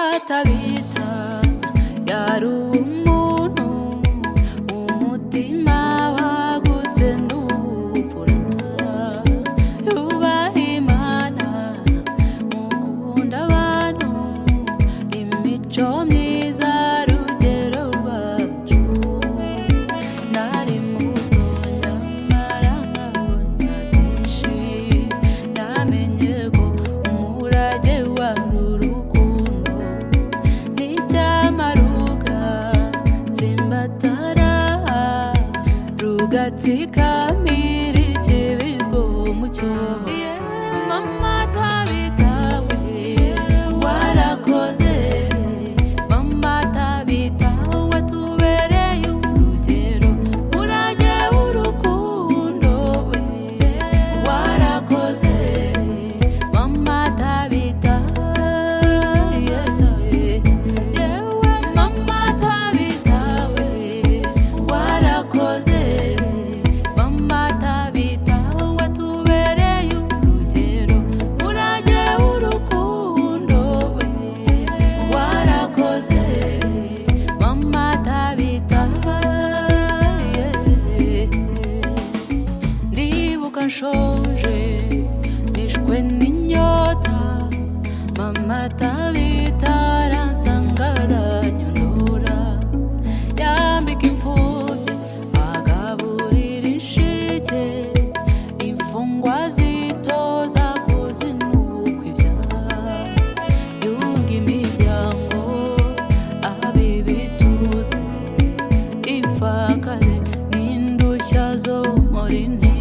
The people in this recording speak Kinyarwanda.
atabita yari umuntu umutima wagutse n'ubupfura yubaha imana mukunda abantu imico myiza rugero rwacu nari muto nyamara nkabona byinshi namenye ko umurage wari urukundo n'icyamaruga simbatara rugatsikamira ikibirwo mu cyobo mama tabitawe warakoze mama tabitawe tubereye urugero murage w'urukundo we warakoze mama tabitawe yewe mama tabitawe warakoze mama tabitawe watubereye urugero murage w'urukundo we warakoze mama tabitawe ndibuka nshonje nishwe n'inyota mama tabita aransanga aranyonora yambika imfubyi agaburira inshike imfungwa zitoza kuzinuka ibyaha yunga imiryango abibituze imfakare n'indushya zo muri nti